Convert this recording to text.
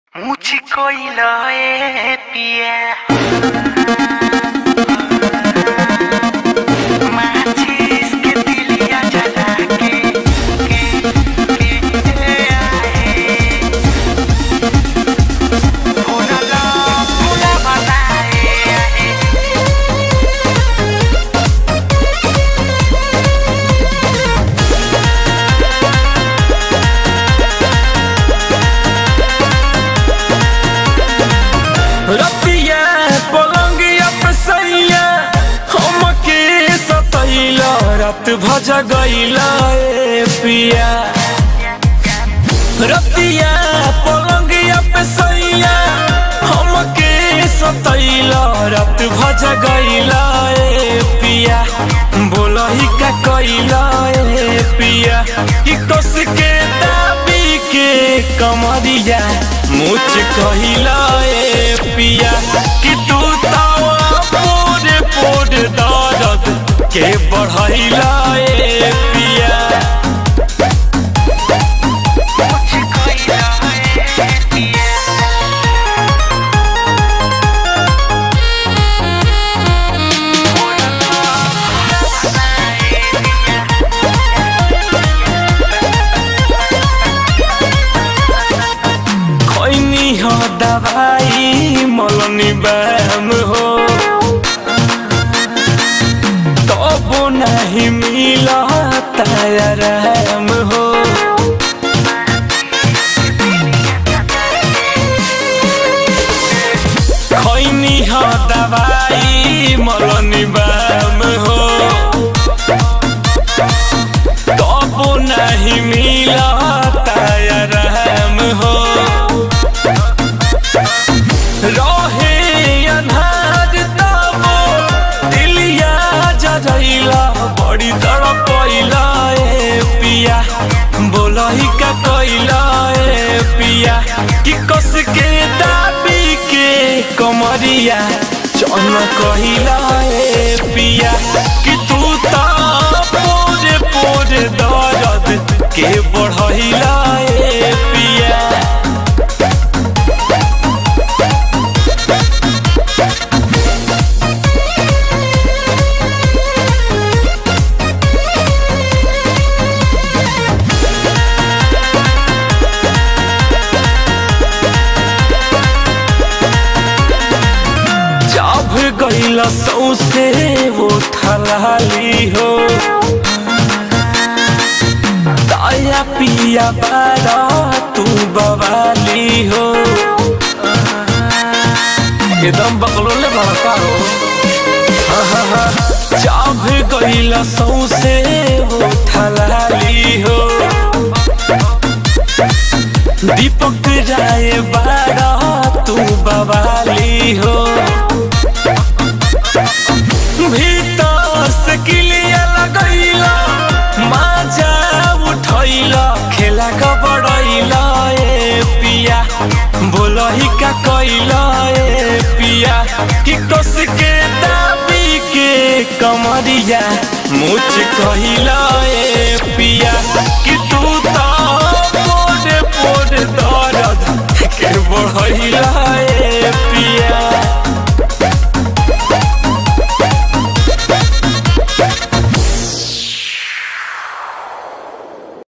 मुझको ही लाए पिया माचिस के तिलिया जला के के के आए फूला ला फूला बनाए आए रतिया पलंगिया पे सैया हमके सतैला रात भज गईला ए पिया रतिया पलंगिया पे सैया हमके सतैला रात भज गईला ए पिया बोलही का कईला ए पिया कि कस के दाबी के कमरिया मुझ कहिला ए पिया कि तू तावा पोरे पोरे दर्द के बढ़ैला ए पिया मुझको ही लाए पिया खैनी हो दवाई मलनी बैम हो तब नहीं मिला तायाराम हो खैनी हो दवाई मलनी बैम हो तब नहीं मिला तायाराम हो रहे अन्हार तबो दिलिया जरैला बड़ी तड़पैला ए पिया बोलही का कैला ए पिया कि कस के दाबी के कमरिया चन कहिला ए पिया कि तू ता पोरे पोरे दर्द के बढ़ैला ए पिया जब गईला सौसे वो थलाली हो दया पिया बारा तू बवाली हो एकदम बकलोले भड़का हो जब गईला सौसे वो थलाली हो दीपक राय बारा तू बवाली हो भीतर से किलिया लगैला माजा उठैला खेला कबड़ैला ए पिया बोलही का कैला ए पिया कि कस के दाबी के कमरिया मुझ कहिला ए पिया